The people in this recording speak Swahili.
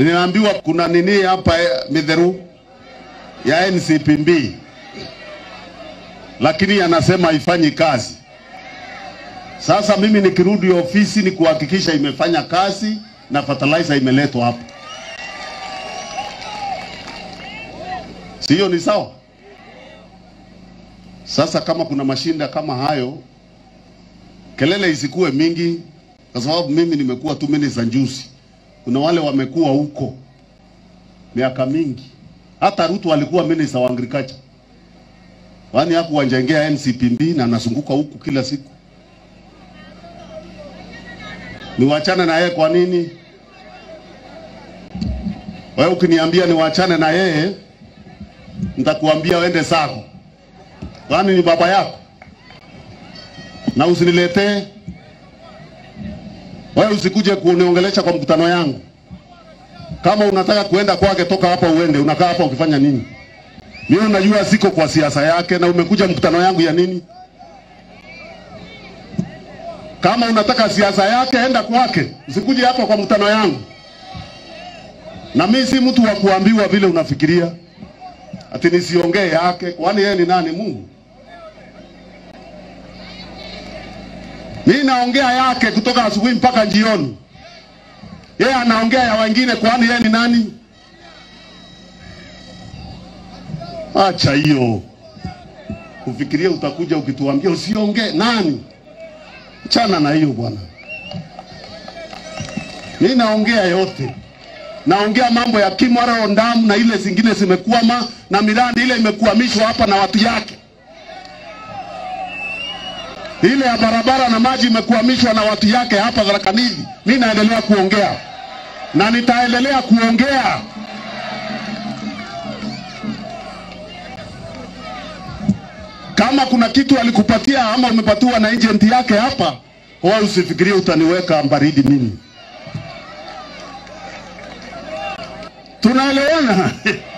Ninaambiwa kuna nini hapa eh, midheru ya NCPB, lakini anasema haifanyi kazi. Sasa mimi nikirudi ofisi ni kuhakikisha imefanya kazi na fertilizer imeletwa hapa, sio? Ni sawa? Sasa kama kuna mashinda kama hayo, kelele isikuwe mingi, kwa sababu mimi nimekuwa tu minister juzi. Kuna wale wamekuwa huko miaka mingi, hata Ruto alikuwa minister wa agriculture, kwani hakuwanjengea NCPB na anazunguka huku kila siku. Niwachane na yeye kwa nini? Wewe ukiniambia niwachane na yeye, nitakuambia uende zako, kwani ni baba yako, na usiniletee wewe, usikuje kuniongelesha kwa mkutano yangu. Kama unataka kuenda kwake, toka hapa uende. Unakaa hapa ukifanya nini? Mimi najua siko kwa siasa yake, na umekuja mkutano yangu ya nini? Kama unataka siasa yake, enda kwake, usikuje hapa kwa mkutano yangu. Na mimi si mtu wa kuambiwa vile unafikiria ati nisiongee yake, kwani yeye ni nani? Mungu? Mimi naongea yake kutoka asubuhi mpaka jioni, yeye anaongea ya wengine, kwani yeye ni nani? Acha hiyo kufikiria, utakuja ukituambia usiongee. Nani? Chana na hiyo bwana. Mimi naongea yote, naongea mambo ya Kimwaro Ndamu na ile zingine zimekwama na miradi ile imekwamishwa hapa na watu yake, ile ya barabara na maji imekwamishwa na watu yake hapa Tharaka Nithi. Mimi naendelea kuongea na nitaendelea kuongea. Kama kuna kitu alikupatia ama umepatiwa na agent yake hapa, wewe usifikirie utaniweka baridi mimi. Tunaelewana?